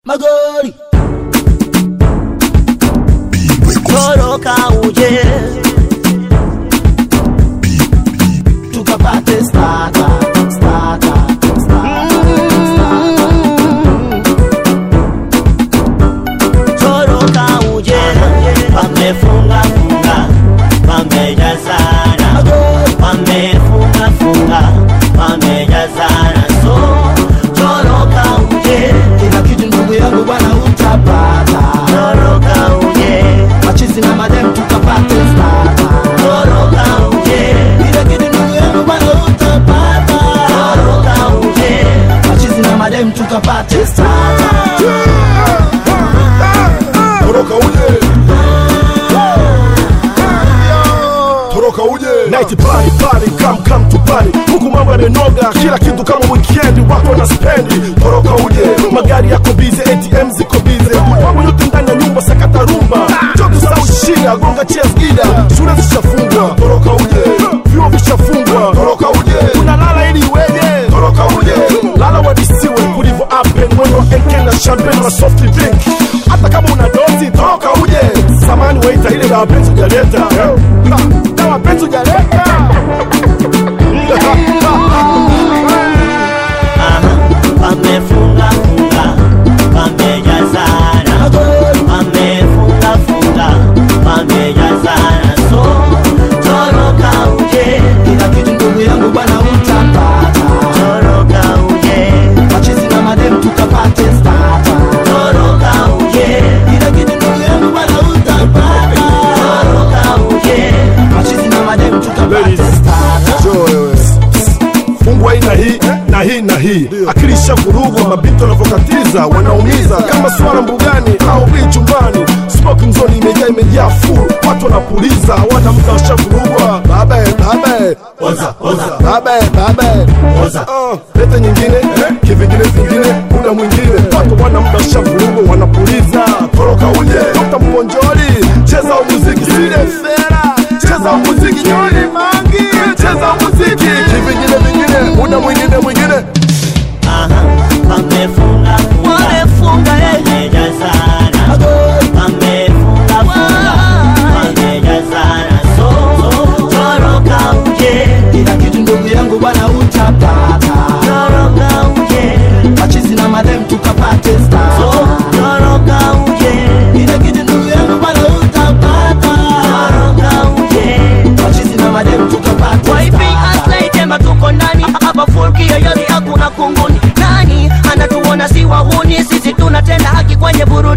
magori toroka uje tukapate staka staka toroka uje wamefunga funga wamejazana wamefunga funga wamejazana so toroka uje kila kitu ndugu yangu bwana utapata toroka uje machizi na madem tukapate stata toroka uje kila kitu ndugu yangu bwana utapata toroka uje machizi na madem tukapate stata toroka uje toroka uje night party party come come to party huku mambo yamenoga kila kitu kama weekend watu wana spendi toroka uje magari yako bize ATM ziko bize mambo yote ndani ya nyumba sakata rumba joto sau shida gonga cheers gida shule zishafungwa toroka uje vyuo vishafungwa toroka uje unalala ili iweje toroka uje lala wadisiwe kulivyo apen mwendo wa enke na champagne na soft drink hata kama una dozi toroka uje samani waita ile dawa penzi ujaleta Ha, dawa penzi ujaleta wamefunga funga wamejazana wamefunga funga wamejazana so toroka uje kila kitu ndugu yangu bwana utapata toroka uje machizi na madem tukapate stata toroka uje kila kitu ndugu yangu bwana utapata toroka uje machizi na madem tukapate Ladies. stata Njoo wewe. fungwa hii na hii na hii na hii akili ishavurugwa mabito wanavyokatiza wanaumiza kama swala mbugani au bii chumbani smoking zone imejaa imejaa full watu wanapuliza wana mda washavurugwa babe babe oza oza babe babe oza Ah, leta nyingine kivingine vingine muda mwingine watu wana muda washavurugwa wanapuliza toroka uje Dr. mponjoli cheza muziki sile fera cheza muziki nyoni mangi cheza muziki kivingine vingine muda mwingine mwingine Aha, wamefunga funga wamefunga eh. wamejazana wamefunga funga wamejazana so toroka uje kila kitu ndugu yangu bwana utapata toroka uje machizi na madem tukapate so stata toroka uje kila kitu ndugu yangu bwana utapata toroka uje machizi na madem tukapate Waipi stata aslay tema tuko ndani hapa furki yoyote hakuna kunguni nani anatuona si wahuni sisi tunatenda haki kwenye burudani